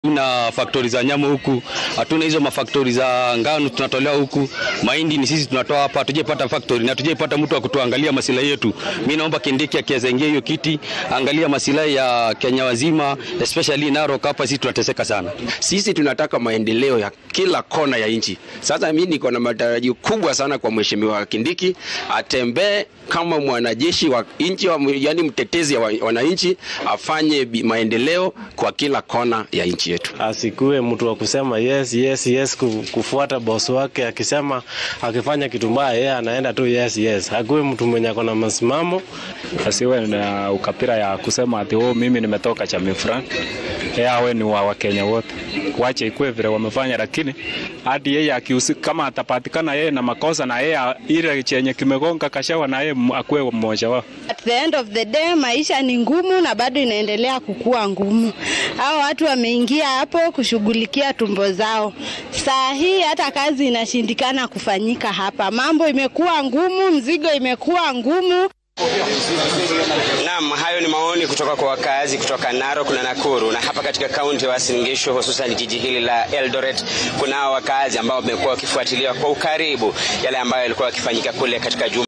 Tuna faktori za nyama huku, hatuna hizo mafaktori za ngano tunatolewa huku. Mahindi ni sisi tunatoa hapa, hatujapata faktori na hatujapata mtu wa kutuangalia masilahi yetu. Mimi naomba Kindiki akiweza ingia hiyo kiti, angalia masilahi ya Kenya wazima, especially Narok hapa, sisi tunateseka sana. Sisi tunataka maendeleo ya kila kona ya nchi. Sasa mimi niko na matarajio kubwa sana kwa mheshimiwa Kindiki, atembee kama mwanajeshi wa nchi, yani mtetezi wa wananchi, afanye bi- maendeleo kwa kila kona ya nchi yetu. Asikuwe mtu wa kusema yes yes yes, ku- kufuata boss wake akisema, akifanya kitu mbaya yeye anaenda tu yes yes. Akuwe mtu mwenye ako na msimamo. asiwe na ukapira ya kusema ati oh, mimi nimetoka chama fulani, yeye awe ni wa Wakenya wote, wache ikuwe vile wamefanya, lakini hadi yeye akiusi, kama atapatikana yeye na makosa na yeye ile chenye kimegonga kashawa na yeye m- akuwe mmoja wao. At the end of the day maisha ni ngumu na bado inaendelea kukua ngumu. Hao watu wameingia hapo kushughulikia tumbo zao. Saa hii hata kazi inashindikana kufanyika hapa. Mambo imekuwa ngumu, mzigo imekuwa ngumu. Naam, hayo ni maoni kutoka kwa wakazi kutoka Narok na Nakuru, na hapa katika kaunti ya Uasin Gishu, hususan jiji hili la Eldoret, kunao wakazi ambao wamekuwa wakifuatilia kwa ukaribu yale ambayo yalikuwa yakifanyika kule katika juma